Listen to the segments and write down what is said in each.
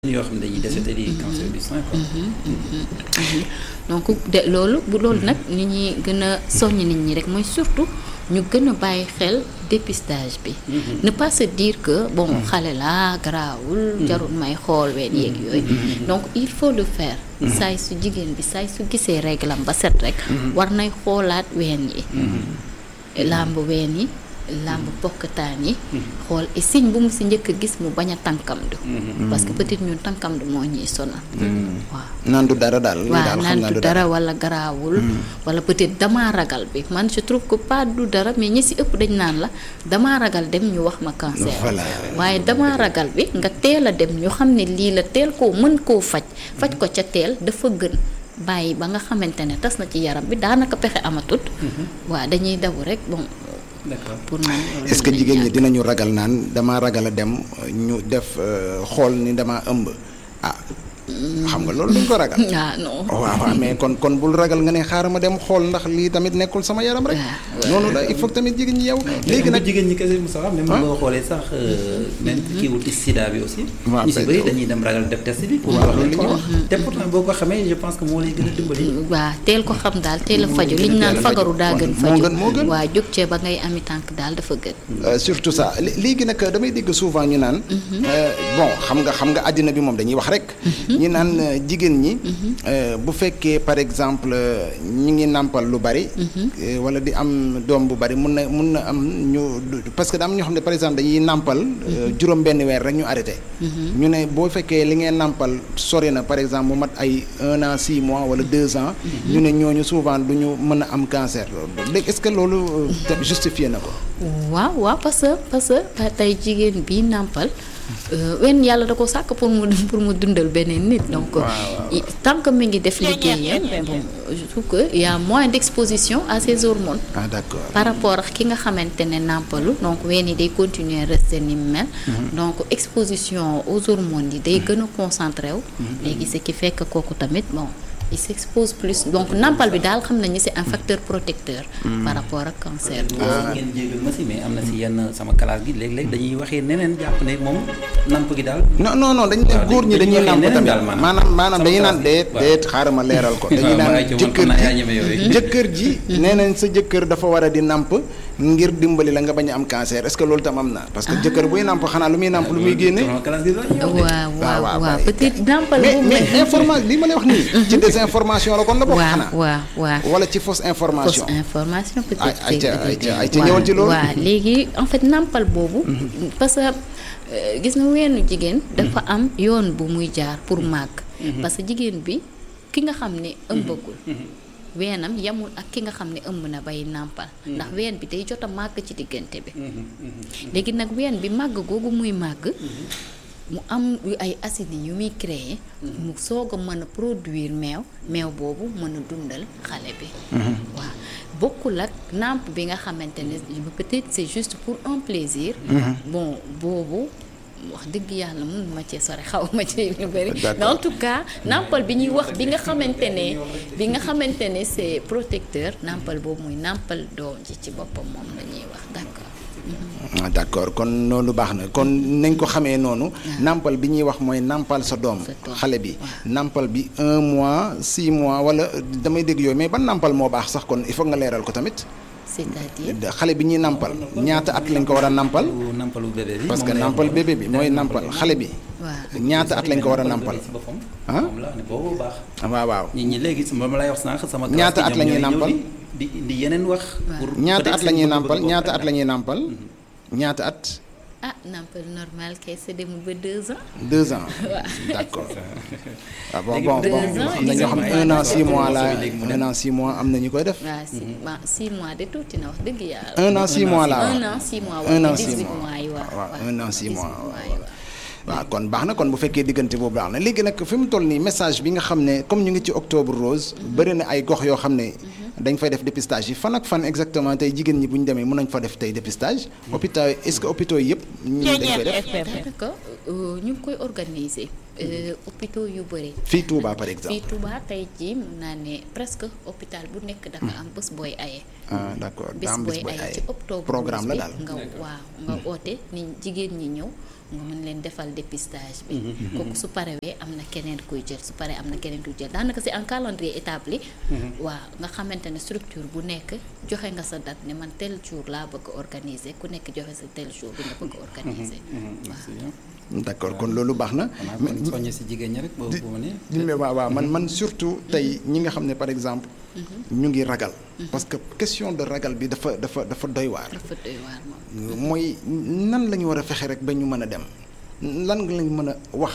yoo xam ne dañuy décédé di cancer du sein quoi. donc de loolu bu loolu nag ni ñuy gën a soññ nit ñi rek mooy surtout ñu gën a bàyyi xel dépistage bi. ne pas se dire que bon xale la garaawul. jarul may xool ween yeeg yooyu. donc il faut le faire. saay su jigéen bi saay su gisee réglam ba set rek. war nay xoolaat ween yi. làmb ween yi. làmb pokkataan yi xool et signe bu mu si njëkk a gis mu bañ a tànkamdu parce que peut-être ñun tànkamdu moo ñuy sonal waaw naan du dara daal lii waaw daal xam naan naa du dara wala garaawul wala peut-être damaa ragal bi man je trouve que pas du dara mais ñi si ëpp dañ naan la damaa ragal dem ñu wax ma cancer Voilà. waaye damaa ragal bi nga teel a dem ñu xam ne lii la teel koo mën koo faj faj ko ca teel dafa gën bàyyi ba nga xamante ne tas na ci yaram bi daanaka pexe amatut waaw dañuy daw rek bon d'accord pour man loolu est-ce que lañ jigéen ñi jàpp. dinañu ragal naan dama ragal a dem ñu def euh, xool ni dama ëmb ah xam nga loolu duñ ko ragal ah non waaw waaw mais kon kon bul ragal nga ne xaaral ma dem xool ndax lii tamit nekkul sama yaram rek waaw, noonu la il faut que tamit jigéen ñi yow léegi léegi nag jigéen ñi kese Moussa même Ah. boo xoolee sax même kii wut sida bi aussi. waaw ñu si peut-être. bëri dañuy dem ragal def test bi. pour waaw, wax loolu leen la ñuy ko te pourtant boo ko xamee je pense que moo lay gën a dimbali. waa teel ko xam daal teel a faju gën a liñ naan teel a fagaru faju. daa gën moo faju gën moo gën. waa jóg cee ba ngay ami tànk daal dafa gën Euh, surtout ça Lé- léegi nag damay dégg souvent ñu naan. euh, bon xam nga xam nga àddina bi moom dañuy wax rek. ñu naan euh, jigéen ñi. euh, bu fekkee par exemple euh, ñi ngi nàmpal lu bari. euh, wala di am doom bu bari mun na mun na am ñu du- parce que da am ñoo xam ne par exemple dañuy nàmpal. euh, juróom benn weer rek ñu arrêté. ñu ne boo fekkee li ngeen nàmpal sori na par exemple mu mat ay un an six mois wala deux ans. ñu ne ñooñu souvent du ñu mën a am cancer loolu léegi est-ce que loolu euh, te- justifié na ko. waaw waaw parce que parce que tey jigéen bi nàmpal euh, wenn yàlla da ko sàkk pour mu pour mu dundal beneen nit donc i- tant que mi ngi def liggéeyam bon je trouve que y a moins d'exposition à ces hormones ah d'accord. par rapport ak ki nga xamante ne nàmpalu donc ween yi day continuer rester ni mu mel donc exposition aux hormones yi day gën a concentré wu léegi ce qui fait que kooku tamit bon il s'expose plus donc nàmpal bi daal xam nañu c'est un facteur protecteur par rapport ak cancer bi waaw ngeen jégal ma si mais am na si yenn sama classe gi léeg-léeg dañuy waxee neneen jàpp ne moom namp gi daal. non non non dañu ne waaw góor ñi dañuy dañuy waxee nàmp neneen tamit daal maanaam. maanaam maanaam Sama dañuy naan classe déet bi, waaw. déet xaaral ma leeral ko dañuy waaw naan waaye ci moom jëkkër xam naa yaa ji ñeme yooyu. jëkkër ji nee nañ sa jëkkër dafa war a di nàmp ngir dimbali la nga bañ a am cancer est-ce que loolu tam am na parce que jëkkër buy nàmp xanaa lu muy nàmp lu muy génne sama classe gi la ñuy wax de. waaw waaw waaw, waaw bàyyi. peut-être nàmpal mais boobu mais information li ma lay wax nii ci désinformation la kon la bokk waaw xanaa waaw waaw wala ci fausse information fausse information peut-être Ay- ayca, c'est- ayca, ayca, waaw, ñëwal ci loolu. waaw léegi en fait nàmpal boobu parce que euh, gis nga weenu jigéen dafa am yoon bu muy jaar pour màgg parce que jigéen bi ki nga xam ne ëmbagul weenam yamul ak ki nga xam ne ëmb na bay nàmpal ndax ween bi day jot a màgg ci diggante bi léegi nag ween bi màgg googu muy màgg mu am yu ay acides yu muy créer mu soog a mën a produire meew meew boobu mën a dundal xale bi waaw bokkul ak nàmp bi nga xamante ne peut-être c'est juste pour un plaisir bon boobu wax dëgg yàlla mun ma cee sore xaw ma ci lu bëri D'accord. mais en tout cas nàmpal bi ñuy wax bi nga xamante ne bi nga xamante ne c'est protecteur nàmpal boobu muy nàmpal doom ji ci boppam moom la ñuy wax d'accord ah d'accord kon loolu baax na kon nañ ko xamee noonu nàmpal bi ñuy wax mooy nàmpal sa doom Sa doom, xale bi waaw. nàmpal bi un mois six mois wala damay dégg yooyu mais ban nàmpal moo baax sax kon il faut nga leeral ko tamit c'est-à-dire xale bi ñuy nàmpal ñaata at lañ ko war a nàmpal Pour nampalu bébé bi. parce que moom lay nàmpal wax. bébé bi mooy nàmpal xale bi waaw ñaata at lañ ko war a nàmpal si boppam. ah moom la ne boobu baax. waaw waaw nit ñi léegi su ma lay wax sànq sama. classe Ñaata gi at la ñoom ñuy ñooy ñëw nàmpal? di di indi yeneen wax. pour ñaata peut-être at la seen ñuy bëgg-bëgg nàmpal bopp ñaata at rek la ñuy nàmpal ñaata at ah nampal normal kay c'est demul ba deux ans. deux ans d'accord ah bon Léegi bon deux bon ans, am na ñoo xam ne ils un an sont six mois la léegi mu dem. un an six mois am na ñu koy def waaw si waaw six mois de tuuti na wax dëgg yàlla. un an six mois laa wax un an six mois un an wala six dix-huit mois mois yi waaw. waaw un an six mois dix-huit mois yi waaw. waaw. waaw kon baax na kon bu fekkee diggante boobu baax na léegi nag fi mu toll nii message bi nga xam ne comme ñu ngi ci octobre rose bëri na ay gox yoo xam ne dañ fay def dépistage yi fan ak fan exactement tey jigéen ñi bu ñu demee mën nañ fa def tey dépistage hôpital est-ce que hôpitaux yi yëpp ñu dañ koy def daanaka euh, ñu ngi koy organiser euh, hôpitaux yu bëri. fii Touba par exemple fii Touba tey jii mun naa ne presque hôpital bu nekk dafa am bés booy aye. ah d'accord bis daa am booy bis booy aye ay ci octobre programme la bi daal nga waaw nga oote ni jigéen ñi ñëw nga mën leen defal dépistage bi kooku su parewee am na keneen kuy jël su paree am na keneen kuy jël daanaka c'est un calendrier établi waaw nga xamante ne structure bu nekk joxe nga sa date ne man tel jour laa bëgg a organiser ku nekk joxe sa tel jour bi nga bëgg a organiser waaw d'accord kon loolu baax na xanaa kon soññe si jigéen ñi rek boobu bu ma ne di mais waaw waaw man man surtout tey ñi nga xam ne par exemple ñu ngi ragal parce que question de ragal bi dafa dafa dafa doy waar dafa doy waar moom mooy nan la ñu war a fexe rek ba ñu mën a dem lan nga lañ mën a wax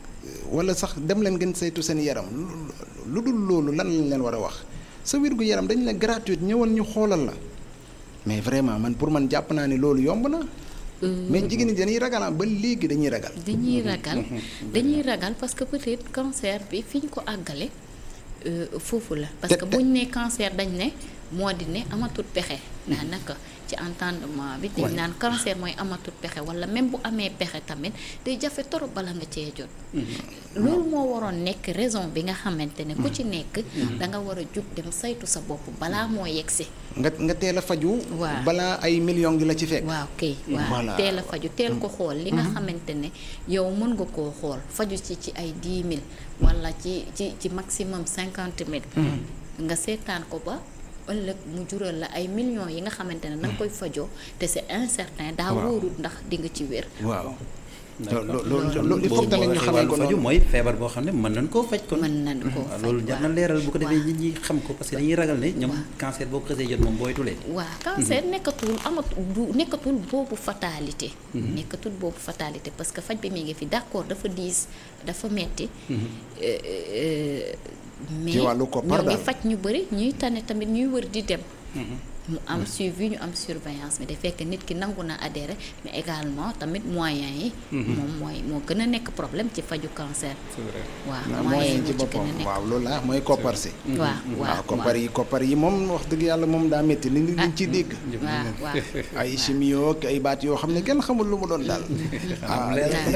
wala sax dem leen ngeen saytu seen yaram lu dul loolu lan lañ leen war a wax sa wérgu yaram dañ la gratuite ñëwal ñu xoolal la mais vraiment man pour man jàpp naa ne loolu yomb na mais jigéen ñi dañuy ragal ah ba léegi dañuy ragal dañuy ragal dañuy ragal parce que peut-être cancer bi fi ñu ko àggale euh, foofu la parce que te- buñ ne cancer dañ ne moo di ne amatul pexe daanaka ci entendement bi dañ Ouais. naan cancer mooy amatul pexe wala même bu amee pexe tamit day jafe torop bala nga cee jot loolu moo waroon nekk raison bi nga xamante ne ku ci nekk da nga war a jug dem saytu sa bopp balaa moo yegsi nga nga teel a faju Waaw. balaa ay millions di la ci fekk waaw kay waaw Voilà. teel a faju teel ko xool li nga xamante ne yow mën nga koo xool faju ci ci ay dix mille wala ci ci ci maximum cinquante mille nga seetaan ko ba ëllëg mu jural la ay millions yi nga xamante ne na nga koy fajoo te c'est incertain daa Waaw. wóorul ndax di nga ci wér waaw D'accord. loolu loolu loolu il faut boo tamit ñu waxee xamee ko wàllu faju noonu mooy feebar boo xam ne mën nañ koo faj kon mën nañ koo waaw faj loolu jar na waaw. leeral bu ko defee waaw. nit ñi xam ko parce que dañuy ragal ne ñoom cancer boo ko xësee jot moom booytulee waaw cancer nekkatul amatul du nekkatul boobu fatalité nekkatul boobu fatalité parce que faj bi mi ngi fi d'accord dafa diis dafa metti Euh, euh, mais Ci wàllu koppar ñoo ngi daal. faj ñu bëri ñuy tane tamit ñuy wër di dem mu am suivi ñu am surveillance mais day fekk nit ki nangu na adhéré mais également tamit moyens yi moom mooy moo gën a nekk problème ci faju cancer waaw waaw moyens yi mooy ci moo ci gën boppam a nekk waaw loolu la mooy koppar si waaw waaw waaw koppar yi koppar yi moom wax dëgg yàlla moom daa métti li liñ ciy dégg waaw waaw ay chimio ak ay baat yoo xam ne kenn xamul lu mu doon daal ah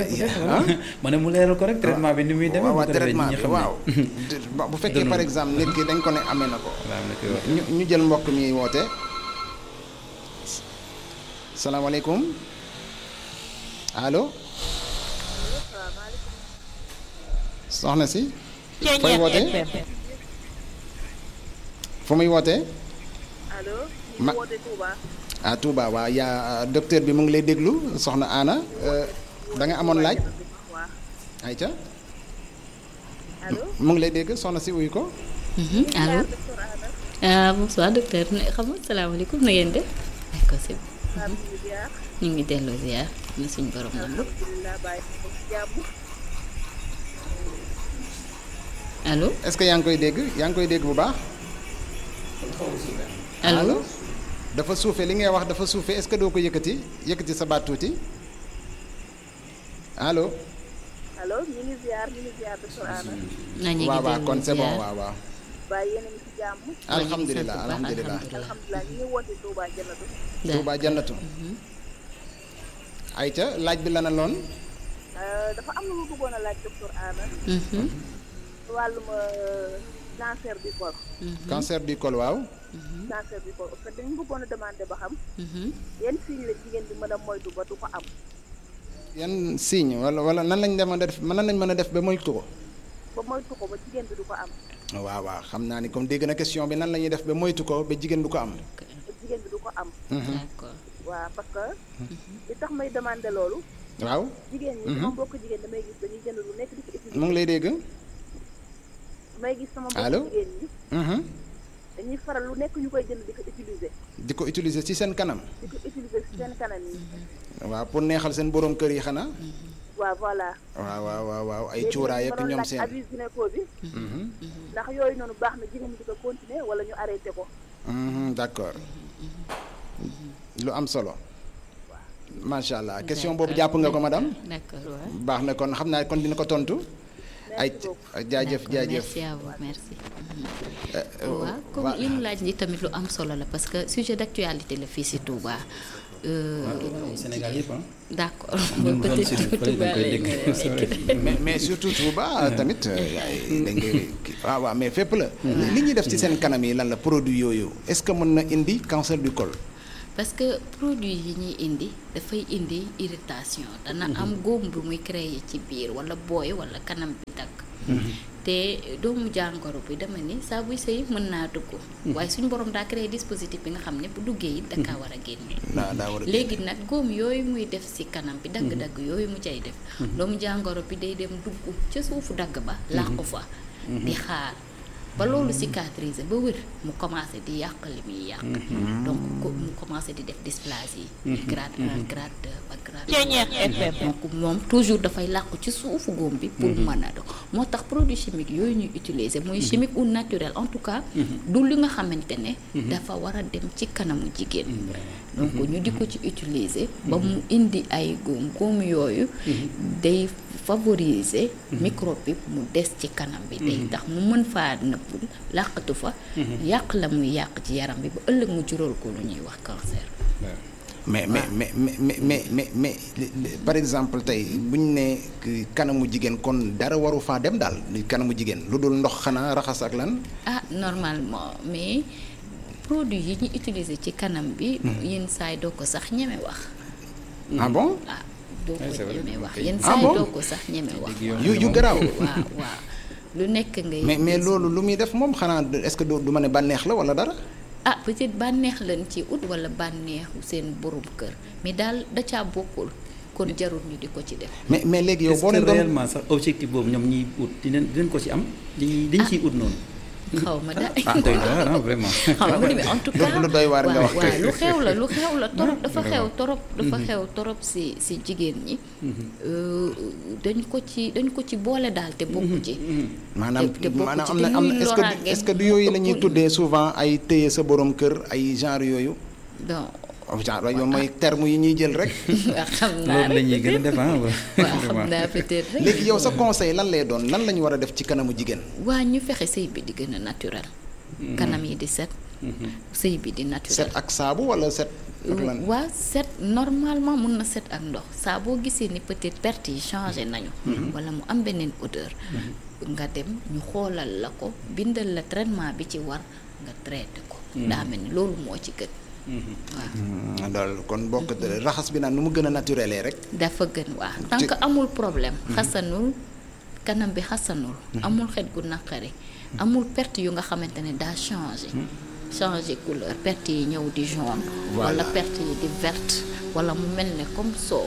ah ma ne mu leeral ko rek traitement bi ni muy demee waaw bu waaw ko defee traitement ñi bi xam ne waaw Ba- bu fekkee par exemple nit ki dañ ko ne amee na ko waaw am na koy wax ñu ñu jël mbokk mi woote salaamaaleykum allo soxna si fooy wootee fu muy wootee allo. Ma- ñu woote Touba. ah Touba waaw yaa docteur bi mu ngi lay déglu soxna Anna euh, da nga amoon laaj waaw ayca allo. mu ngi lay dégg soxna si wuyu ko Mhm, allo docteur Anna. ah bonsoir docteur ne xam nga salaamaaleykum na ngeen def d'accord c'est bon. maa ngi ziar. ñu ngi delloo ziar na suñu borom nangu alhamdulilah bàyyi ko ci jàmm. allo est-ce que yaa ngi koy dégg yaa ngi koy dégg bu baax allo dafa suufe li ngay wax dafa suufe est-ce que doo ko yëkkati yëkkati sa baat tuuti allo allo ñu ngi ziar ñu ngi ziar docteur Anna. na ñu ngi waaw waaw delloo kon c'est bon ziar. waaw waaw bàyyi yéen a ngi ci jàmm. alhamdulilah sant bu baax, alhamdulilah alhamdulilah. alhamdulilah ñu ngi woote Touba Jannatu. Touba jannatu ayca laaj bi la na loon Euh, dafa am lu ma bëggoon a laaj docteur Anna. Mhm, ci wàllum euh, cancer du col. cancer du col waaw cancer du col en fait dañu bëggoon a demander ba xam. mhm. yan signe la jigéen bi mën a moytu ba du ko am. yan signe wala wala nan lañ dem a def nan lañ mën a def ba moytu ko ba moytu ko ba jigéen bi du ko am. waaw waaw xam naa ni comme dégg na question bi nan la ñuy def ba moytu ko ba jigéen du ko am ba jigéen bi du ko am. d'accord waaw parce que. li tax may demander loolu. waaw jigéen ñi sama mbokk jigéen damay gis dañuy jënd lu nekk di ko utiliser. mu ngi lay dégg damay gis sama Allô? mbokk jigéen ñi Mhm. dañuy faral lu nekk ñu koy jënd di ko utiliser. di ko utiliser ci seen kanam di ko utiliser ci seen kanam yi. waaw pour neexal seen borom kër yi xanaa waaw voilà. waaw waaw waaw waaw ay léegi cuuraay ak ma doon ñoom laaj seen abus gynéco bi Mhm. ndax yooyu noonu baax na jigéen ñi di ko continuer wala ñu arrêté ko. Mhm, d'accord lu am solo macha allah question boobu jàpp nga ko madame d'accord waaw baax na kon xam naa kon dina ko tontu ay jaajëf D'accord, jaajëf merci à vous merci Euh, waaw comme wa- li mu laaj ni tamit lu am solo la parce que sujet d'actualité la fii si Touba euh, waaw Sénégal yëpp ah. d'accord ñun peut-être zone sud fële dañ Touba koy lay dégg. gën a C'est nekk. vrai. mais mais surtout Touba tamit dañ koy waaw waaw mais fépp la. li ñuy def ci seen kanam yi lan la produit yooyu est-ce que mën na indi cancer du col. parce que produit yi ñuy indi dafay indi irritation dana am góom bu muy créer ci biir wala booy wala kanam bi dagg te doomu jàngoro bi dama ni saa buy sëy mën naa dugg waaye suñu borom daa créer dispositif bi nga xam ne bu duggee it dakaa war a génne daa daa war a léegi nag góom yooyu muy def ci kanam bi dagg-dagg yooyu mu cay def doomu jàngoro bi day dem dugg ca suufu dagg ba làqu fa di xaar ba loolu cicatriser ba wër mu commencé di yàq li muy yàq donc ko mu commencé di def dysplasie grade 1 grade 2 ba grade Ceeñeex FM. donc moom toujours dafay làqu ci suufu góom bi pour mën a do moo tax produit chimique yooyu ñuy utiliser muy chimique ou naturel en tout cas du li nga xamante ne dafa war a dem ci kanamu jigéen donc ñu di ko ci utiliser ba mu indi ay góom góom yooyu day favoriser microbe bi mu des ci kanam bi day tax mu mën faa nëbbul làqatu fa yàq la muy yàq ci yaram bi ba ëllëg mu jural ko lu ñuy wax cancer mais mais mais mais mais mais mais mais li- li- par exemple tey bu ñu nee que kanamu jigéen kon dara waru faa dem daal ni kanamu jigéen lu dul ndox xanaa raxas ak lan. ah normalement mais produit yi ñu utiliser ci kanam bi yenn saay doo ko sax ñeme wax ah bon ah doo Ouais, ko c'est vrai, ñeme wax ok. yenn Ah saay bon? doo ko sax ñeme wax Dégg yoon. yu yu garaaw. waaw waaw lu nekk ngay mais mais gis. loolu lu muy def moom xanaa du- est-ce que du du ma ne bànneex la wala dara. ah peut-être bànneex lañ ci ut wala bànneexu seen borom kër mais daal da caa bokkul kon jarul ñu di ko ci def mais mais léegi yow est-ce boo que leen doon réellement sax objectif boobu ñoom ñiy ut dinañ dinañ ko ci am dañuy dañ ciy ut noonu. xaw ma daal ah doy na waar ah vraiment. xaw ma ni mais en tout lu- cas lu doy waar nga waaw, wax waaw, kay. lu xew la lu xew la torop dafa xew vraiment. torop dafa xew torop si si jigéen ñi Euh, dañ ko ci dañ ko ci boole daal te bokku ci maanaam te- te bokku maanaam ci am te na am na ñuy est-ce que du- loraange est-ce que du yooyu la ñuy ëpp- tuddee souvent ay téye sa borom kër ay genre yooyu. donc genre yooyu mooy terme yi ñuy jël rek. waa xam naa loolu la rek ñuy gën a def ah waaw xam naa peut-être rek léegi yow sa conseil lan lay doon lan la ñu war a def ci kanamu jigéen. waa ñu fexe sëy bi di gën a naturel kanam yi di set sëy bi di naturel set ak saabu wala set ak lan. waa set normalement mun na set ak ndox saa boo gisee ni peut-être perte yi changé nañu wala mu am beneen odeur nga dem ñu xoolal la ko bindal la traitement bi ci war nga traité ko daa mel ni loolu moo ci gën waaw Hmm, daal kon bokk raxas bi naan nu mu gën a naturelé rek. dafa gën waa tant que amul problème xasanul kanam bi xasanul amul xet gu naqari amul perte yu nga xamante ne daa changé changé couleur perte yi ñëw di jaune wala perte yi di verte wala mu mel ne comme soow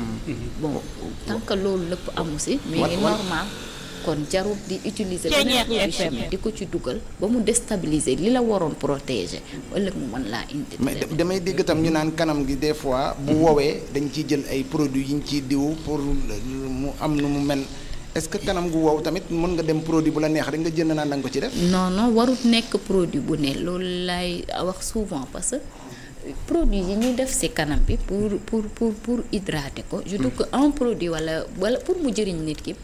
bon tant que loolu lépp amu si mi ngi normal kon jarul di utiliser beneen produit chimique di ko ci dugal ba mu déstabiliser li la waroon protéger ëllëg mu mën laa indi mais da- damay dégg tam ñu naan kanam gi des fois bu woowee dañ ciy jël ay produits yi ñu ciy diw pour mu am nu mu mel est-ce que kanam gu wow tamit mën nga dem produit bu la neex rek nga jënd naan da nga ko ci def. non non warut nekk produit bu ne loolu lay wax souvent parce que produit yi ñuy def ci kanam bi pour pour pour pour hydrater ko je trouve que un produit wala wala pour mu jëriñ nit ki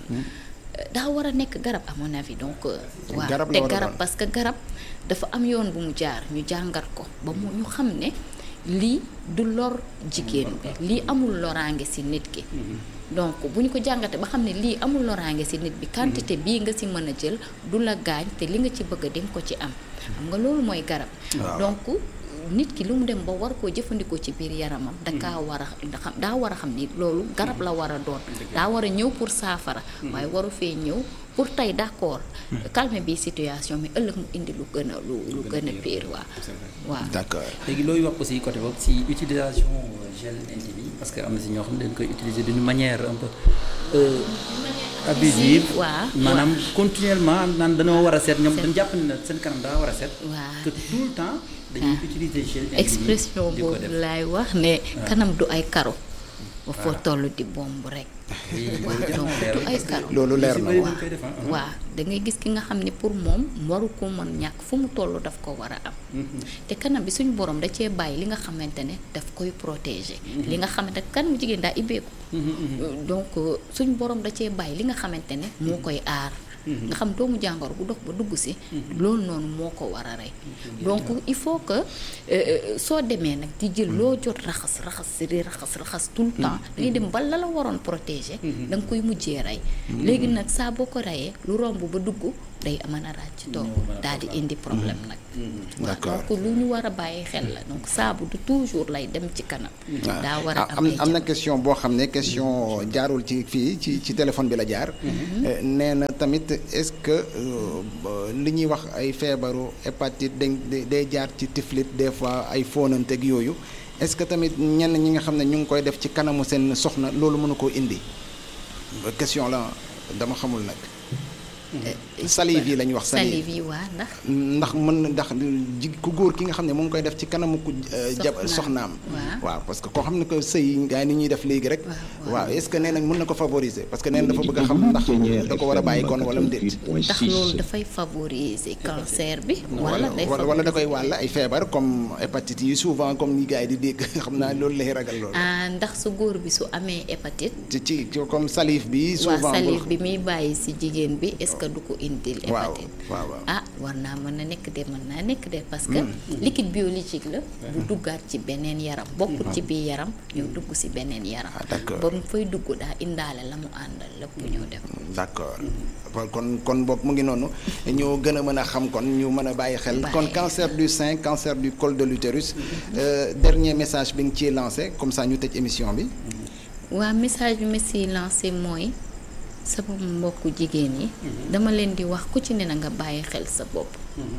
daa war a nekk garab à mon avis donc waaw Garab la te war a garab doon. parce que garab dafa am yoon bu mu jaar ñu jàngat ko ba mu ñu xam ne lii du lor jigéen bi lii amul loraange ci nit ki donc bu ñu ko jàngatee ba xam ne lii amul loraange ci nit bi quantité bii nga ci mën a jël du la gaañ te li nga ci bëgg a di nga ko ci am xam nga loolu mooy garab donc nit ki lu mu dem ba war koo jëfandikoo ci biir yaramam dakaa war a xam daa war a xam ni loolu garab la war a doon daa war a ñëw pour saafara waaye waru fee ñëw pour tey d'accord calmer bi situation mais ëllëg mu indi lu gën a lu lu gën a pire waa waaw d'accord léegi looy wax aussi côté boobu si utilisation gel intime yi parce que am na si ñoo xam ne dañ koy utiliser d'une manière un peu euh, abusive waaw maanaam continuellement naan dañoo war a set ñoom dañ jàpp ne seen kanam daa war a set waaw que tout le temps dañuy utiliser gel intime yi expression di ko boobu def laay wax ne kanam du ay karo ba foo toll di bomb rek waaw donc du ay karo loolu leer na bëri waaw. dañ koy def ah. waaw da ngay gis ki nga xam ne pour moom waru ko mën ñàkk fu mu toll daf ko war a am te kanam bi suñu borom da cee bàyyi li nga xamante ne daf koy protéger li nga xamante ne kan mu jigéen daa ibbeeku donc suñu borom da cee bàyyi li nga xamante ne moo koy aar nga xam doomu jàngoro bu dox ba dugg si loolu noonu moo ko war a rey donc il faut que euh, soo demee nag di jël loo jot raxas raxas si di raxas raxas tout le temps da ngay dem ba la la waroon protéger da nga koy mujjee rey léegi nag saa boo ko reyee lu romb ba dugg day mën a ràcc toog daal di indi problème nag waaw D'accord. donc lu ñu war a bàyyi xel la donc saabu du toujours lay dem ci kanam daa war a ah, am am ay am na jamono. question boo xam ne question jaarul ci fii ci ci téléphone bi la jaar. Eh, nee na tamit est-ce que euh, ba- li ñuy wax ay feebaru hépatite dañ day- day jaar ci tiflit des fois ay fóonanteeg yooyu est-ce que tamit ñenn ñi nga xam ne ñu ngi koy def ci kanamu seen soxna loolu mënu koo indi question la dama xamul nag. salive yi la ñuy wax salive salive yi waa ndax ndax mën na ndax ji ku góor ki nga xam ne mu ngi koy def ci kanamu ku euh, jab Soxnaam. soxnaam Waaw. waaw parce que koo xam ne que sëy gaa yi ni ñuy def léegi rek Waaw, waaw est-ce que nee nañ mën na ko favoriser parce que nee na dafa bëgg a xam ndax da ko war a bàyyi kon wala mu déet ndax loolu dafay favoriser cancer bi wala day wala wala da koy wàll ay feebar comme hépatite yi souvent comme ni gars yi di dégg xam naa loolu lay ragal loolu ah ndax su góor bi su amee hépatite ci ci ci comme salive bi waa souvent salive bi muy bàyyi si jigéen bi est-ce que du ko indil waaw hépatite waaw waaw ah war naa mën na nekk de mën naa nekk de parce que liquide biologique la bu duggaat ci beneen yaram bokkul ci biir yaram ñëw dugg si beneen yaram Ah, d'accord. ba mu fay dugg daa indaale la mu àndal lépp ñëw def d'accord kon kon boog mu ngi noonu ñu gën a mën a xam kon ñu mën a bàyyi xel Bàyyi kon xel. cancer du sein cancer du col de l'utérus euh, dernier message bi nga ciy lancé comme ça ñu tëj émission bi waa message bi ma siy lancé mooy sama mbokku jigéen yi dama leen di wax ku ci ne na nga bàyyi xel sa bopp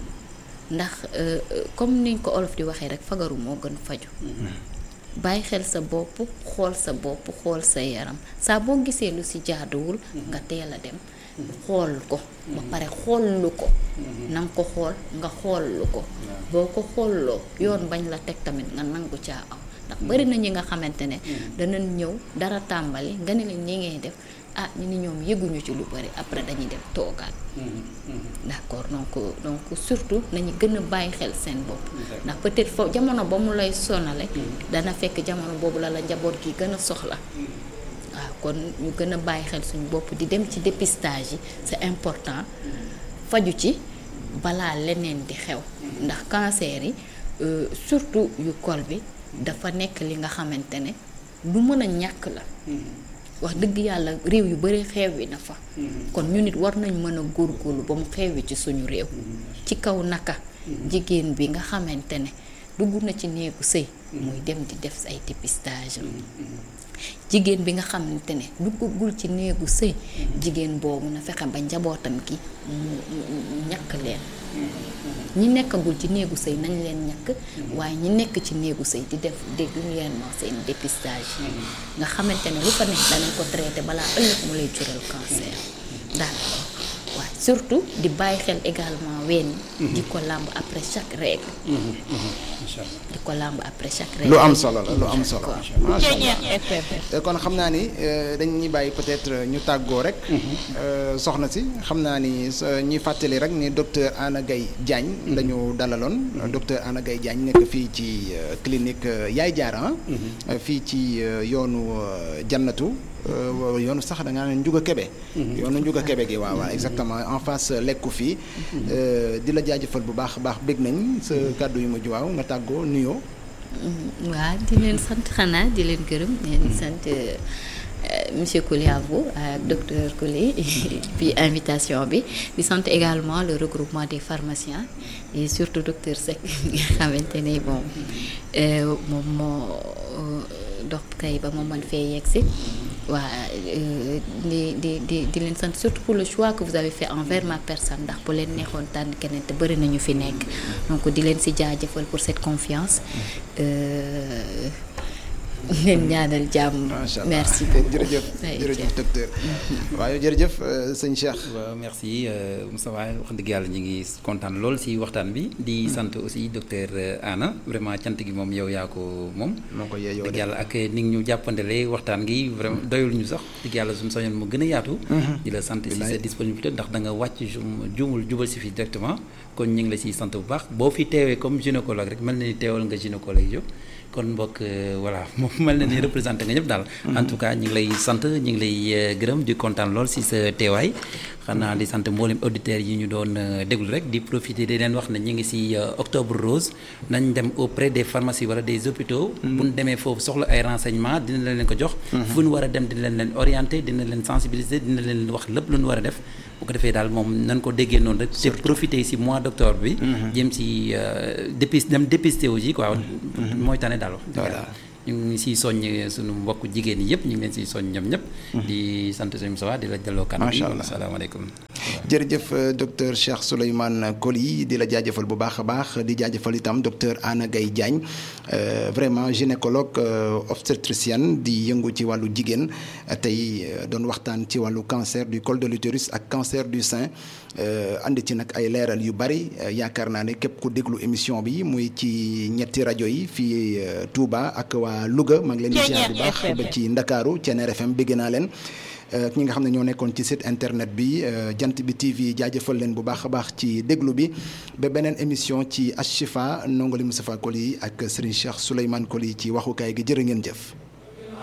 ndax euh, euh, comme niñ ko olof di waxee rek fagaru moo gën faju bàyyi xel sa bopp xool sa bopp xool sa yaram saa boo gisee lu ci jaaduwul nga teel a dem xool ko ba pare xoollu ko na nga ko xool nga xoollu ko boo ko xoolloo yoon bañ la teg tamit nga nangu caa aw ndax bari na ñi nga xamante ne danañ ñëw dara tàmbali nga ne leen ñi ngay def ah ñu ni ñoom yëguñu ci lu bari après dañuy dem toogaat d'accord donc donc surtout nañu gën a bàyyi xel seen bopp ndax peut-être fo jamono ba mu lay sonale dana fekk jamono boobu la la njaboot gi gën a soxla waaw kon ñu gën a bàyyi xel suñu bopp di dem ci dépistage yi c'est important faju ci balaa leneen di xew ndax cancer yi euh, surtout yu col bi dafa nekk li nga xamante ne lu mën a ñàkk la wax dëgg yàlla réew yu bari xeewi na fa kon ñu nit war nañ mën a góorgóorlu ba mu xeewi ci suñu réew ci kaw naka jigéen bi nga xamante ne dugg na ci néegu sëy muy dem di def ay dépistage jigéen bi nga xamante ne duggagul ci néegu sëy jigéen boobu na fexe ba njabootam gi mu mu ñàkk leen ñi nekkagul ci néegu sëy nañ leen ñàkk waaye ñi nekk ci néegu sëy di def régulièrement seen dépistage nga xamante ne lu fa nekk danañ ko traité balaa ëllëg mu lay jural cancer daal waaye surtout di bàyyi xel également ween yi di ko làmb après chaque règle incha allah di ko làmb après chaque règle lu am solo la lu am solo D'accord. macha allah Euh, kon xam naa ni euh, dañuy bàyyi peut-être euh, ñu tàggoo rek Euh, soxna si xam naa ni sa- ñuy fàttali rek ni docteur Anna Gaye Diagne la ñu dalaloon docteur Anna Gaye Diagne nekk fii ci euh, clinique euh, Yaay Jaara ah fii ci euh, yoonu euh, jannatu euh, yoonu sax da ngaa ne Njuga Kebe yoonu Njuga Kebe gi waaw waaw exactement en face euh, lekku fii Euh, di la jaajëfal bu baax a baax bég nañ sa kàddu yu mujj waaw nga tàggoo nuyoo waaw di leen sant xanaa di leen gërëm di leen sant euh, monsieur Coly à vous ak docteur Coly puis invitation bi di sant également le regroupement des pharmaciens et surtout docteur Seck nga xamante ne bon euh, moom moo euh, dox kay ba moom man fee yegg si waa euh, di di di di leen sant surtout pour le choix que vous avez fait envers ma personne ndax bu leen neexoon tànn keneen te bëri nañu fi nekk donc di leen si jaajëfal pour cette confiance euh, leen ñaanal jàmm. macha allah merci beaucoup jërëjëf Ay, jërëjëf docteur waaye jërëjëf euh, sëñ Cheikh waaw merci euh, Moussa Waye wax dëgg yàlla ñu ngi kontaan lool si waxtaan bi di sant aussi docteur euh, Anna vraiment cant gi moom yow yaa ko moom. moo ko yeeyoo dëgg de. yàlla ak ni ngi ñu jàppandalee waxtaan gi vraiment doyul ñu sax dëgg yàlla suñu soñoon mu gën a yaatu. di la sant si sa Bilaay. disponibilité ndax da nga wàcc jum juumul jubal si fi directement kon ñu ngi la siy sant bu baax boo fi teewee comme gynécologue rek mel na ni teewal nga gynécologue yëpp kon mbokk euh, voilà moom mel na ni représenté nga ñëpp daal. en tout cas ñu ngi lay sant ñu ngi lay euh, gërëm di kontaan lool si sa teewaay xanaa di sant mboolem auditeurs yi ñu doon déglu rek di profiter di leen wax ne ñu ngi ci octobre rose nañ dem auprès des pharmacies wala des hôpitaux. bu ñu demee foofu soxla ay renseignements dina leen ko jox. fu ñu war a dem dina leen leen orienter dina leen sensibiliser dina leen wax lépp lu ñu war a def. bu ko defee daal moom nañ ko déggee noonu rek. te profiter ci mois d'octobre bi. jëm ci dépis dem dépister aussi quoi. mooy tane daal wax. voilà ñu ngi siy soññ suñu mbokk jigéen yi yëpp ñu ngi leen siy soññ ñoom ñëpp. di sant suñu Moussa di la delloo kan. macha allah asalaamaaleykum. jërëjëf docteur Cheikh Souleymane Coly di la jaajëfal bu baax a baax di jaajëfal itam docteur Anna Gaye Diagne vraiment gynécologue obstétricienne di yëngu ci wàllu jigéen tey doon waxtaan ci wàllu cancer du col de l'utérus ak cancer du sein andi ci nag ay leeral yu bari yaakaar naa ne képp ku déglu émission bi muy ci ñetti rajo yi fii Touba ak waa Louga maa ngi leen di ziar bu baax ba ci Ndakaaru Thiéniere FM bégg naa leen ak ñi nga xam ne ñoo nekkoon ci site internet bi jant bi TV jaajëfal leen bu baax a baax ci déglu bi ba beneen émission ci Ashifa Ndongali Moustapha Coly ak Serigne Cheikh Souleymane Coly ci waxukaay gi jërë ngeen jëf.